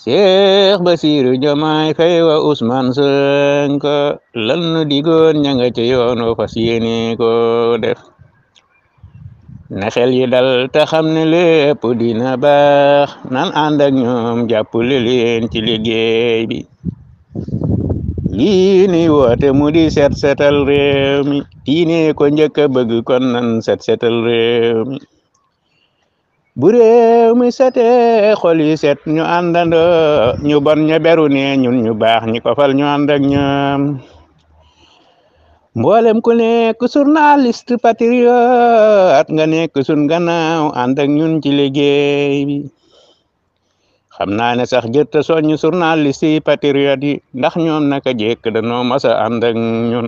Cheikh Bassirou Diomaye Faye wa Ousmane Sonko lan nu digoon ña nga ca yoon wa fas yéene ko def na xel yi dal te xam ne lépp dina baax nan ànd ak ñoom jàppale leen ci liggéey bi lii ni woote mu di set setal réew mi diine ko njëkk a bëgg kon nan set setal réew mi bu réew mi setee xol yi set ñu àndandoo ñu bon ña beru ne ñun ñu baax ñi ko fal ñu ànd ak ñoom mboolem ku nekk journaliste patriote nga nekk sun gannaaw ànd ak ñun ci liggéey bi xam naa ne sax jëtta soññ journaliste yi patriote yi ndax ñoom naka jekk danoo mas a ànd ak ñun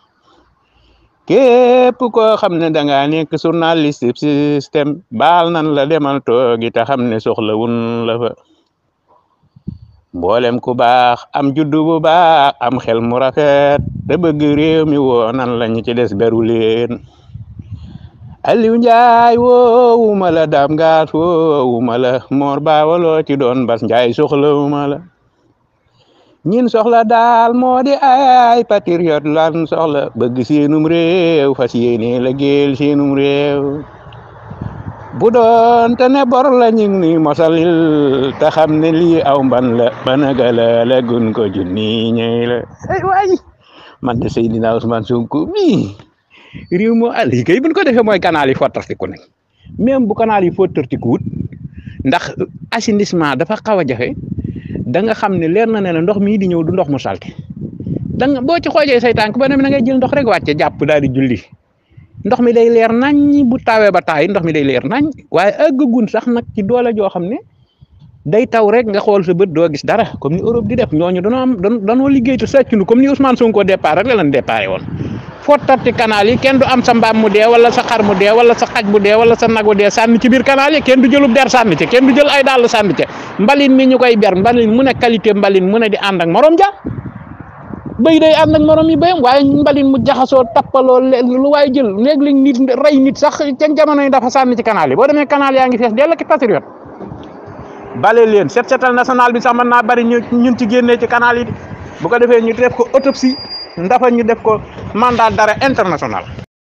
képp koo xam ne da ngaa nekk journaliste système baal nan la demal toogi te xam ne soxla wun la fa mboolem ku baax am juddu bu baax am xel mu rafet te bëgg réew mi woo nan la ñu ci des beru leen Aliou Njaay woowuma la Dame Gaas woowuma la Mor Baawaloo ci doon Bas Njaay soxlawuma la ñin soxla daal moo di ay patriote lan soxla bëgg seenum réew fas yéene la géel seenum réew bu doon te ne bor la ñu ngi mosalil te xam ne lii aw mban la banagala la gun ko junni ñëy la ay waay man de Seydina Ousmane Sonko mi réew moo àll yi kay buñ ko defee mooy canal yi fottartiku nañ même bu canal yi fottartikuwut ndax assainissement dafa xaw a jafe da nga xam ne leer na ne ndox mii di ñëw du ndox mu salte da nga boo ci xoojee say tànk ba ne na ngay jël ndox rek wàcce jàpp daal di julli ndox mi day leer nañ bu tawee ba taay ndox mi day leer nañ waaye àggagun sax nag ci doole joo xam ne day taw rek nga xool sa bët doo gis dara comme ni Europe di def ñooñu danoo am danoo liggéey te sàccunu comme ni Ousmane Sonko départ rek la leen déparé woon fottati canal yi kenn du am sa mbaam mu dee wala sa xar mu dee wala sa xaj bu dee wala sa nag bu dee sànni ci biir canal yi kenn du jëlub der sànni ci kenn du jël ay dàll sànni ci mbalin mi ñu koy ber mbalin mu ne qualité mbalin mu ne di ànd ak morom ja béy day ànd ak morom yi béyam waaye mbalin mu jaxasoo tappaloo lu waaye jël léeg-léeg nit rey nit sax ca jamono yi dafa sànni ci canal yi boo demee canal yaa ngi fees dell ki patriote bale leen set setal national bi sax mën naa bari ñu ñun ci génnee ci canal yi bu ko defee ñu def ko autopsie ndafa ñu def ko mandat d'arrêt international